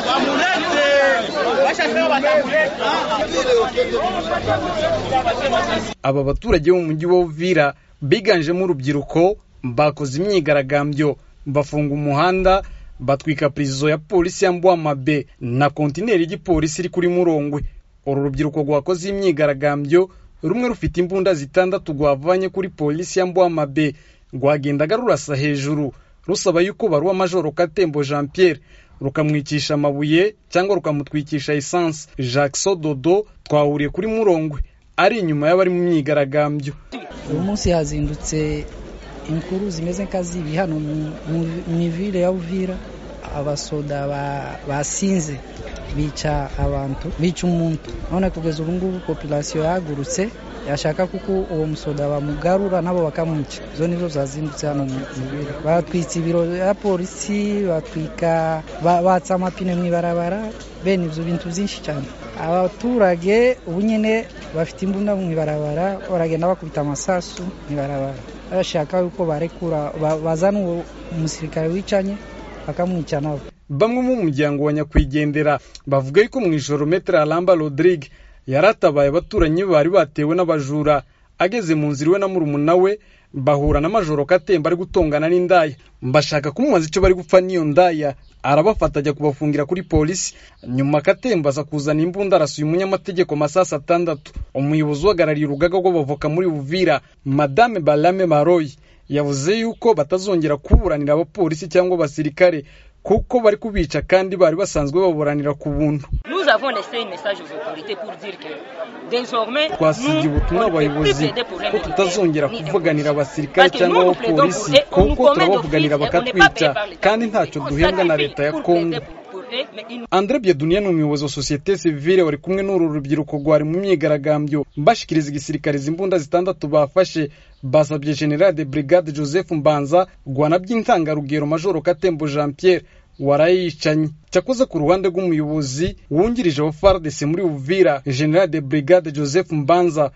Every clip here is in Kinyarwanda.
Wamulete. Bashasema batamuleta. aba baturage bo mu mujyi wa Uvira biganjemo urubyiruko bakoze imyigaragambyo bafunga umuhanda batwika prison ya polisi ya Mbwamabe na kontineri y'igipolisi iri kuri Murongwe uru rubyiruko rwakoze imyigaragambyo rumwe rufite imbunda zitandatu rwavanye kuri polisi ya Mbwamabe rwagendaga rurasa hejuru rusaba yuko baruwa majoro Katembo Jean Pierre rukamwicisha amabuye cyangwa rukamutwikisha esanse Jacques Sododo twahuriye kuri Murongwe ari inyuma y'abari mu myigaragambyo uyu munsi hazindutse inkuru zimeze nk'azibi hano mu- mu- mu ivire ya uvira abasoda ba- basinze bica abantu bica umuntu none kugeza ubu ngubu populasiyo yahagurutse yashaka kuko uwo musoda bamugarura nabo bakamwica izo nizo zazindutse hano mu ivire batwitse ibiro ya polisi batwika ba- batsa amapine mu ibarabara bene ibyo bintu byinshi cyane abaturage ubu nyine bafite imbunda mu ibarabara baragenda bakubita amasasu mu ibarabara bashaka yuko barekura ba- bazana uwo umusirikare wicanye bakamwica nabo bamwe mu muryango wa nyakwigendera bavuga yuko mu ijoro metere aramba rodrigue yaratabaye abaturanyi be bari batewe n'abajura ageze mu nzira iwe na murumuna we bahura na majoro katemba ari gutongana n'indaya bashaka kumubaza icyo bari gupfa n'iyo ndaya arabafata ajya kubafungira kuri polisi nyuma katemba aza kuzana imbunda arasuye umunyamategeko masasa atandatu umuyobozi uhagarariye urugaga rw'abavoka muri buvira madame barame maroyi yavuze yuko batazongera kuburanira abapolisi cyangwa abasirikare kuko bari kubica kandi bari basanzwe baburanira ku buntu Nous avons laissé un message aux autorités pour dire que désormais, twasigiye nous, ubutumwa on ne peut plus abayobozi plaider pour les ko tutazongera militaires ni des kuvuganira policiers. abasirikare Parce que cyangwa nous, nous plaidons abapolisi pour eux, on nous kuko commet turabavuganira d'office et on n'est pas bakatwica payé par les kandi ntacyo autorités. On duhembwa na leta ya sacrifie pour kongo plaider pour- pour eux, mais ils nous andre biedunia ni umuyobozi wa sosiyete sivile wari kumwe n'uru rubyiruko rwari mu myigaragambyo bashikiriza igisirikare izi imbunda zitandatu bafashe basabye general de brigade joseph mbanza rwana by'intangarugero majoro katembo jean pierre warayicanye cyakoze ku ruhande rw'umuyobozi wungirije wa fardc muri uvira general de brigade joseph mbanza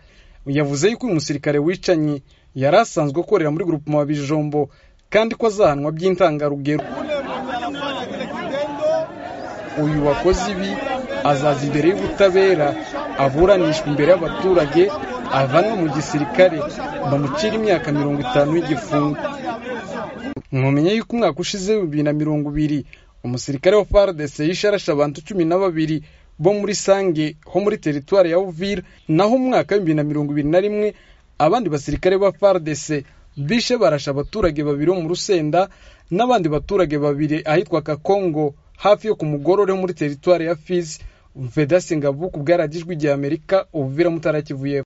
yavuze yuko uyu musirikare wicanye yari asanzwe akorera muri grupema wa bijombo kandi ko azahanwa by'intangarugero uyu wakoze ibi azaza imbere y'ubutabera aburanishwa imbere y'abaturage avanwe mu gisirikare bamucira imyaka mirongo itanu y'igifungo mwamenye yuko umwaka ushize bibiri na mirongo ibiri umusirikare wa fardc yishe arashe abantu cumi na babiri bo muri sange ho muri teritwari ya uvira naho umwaka w'ibibiri na mirongo ibiri na rimwe abandi basirikare ba fardc bishe barashe abaturage babiri bo mu rusenda n'abandi baturage babiri ahitwa kakongo hafi yo ku mugorore ho muri teritwari ya fizi vedasi ngabuku bwaragijwe igihe amerika ubuvira mutarakivuyeho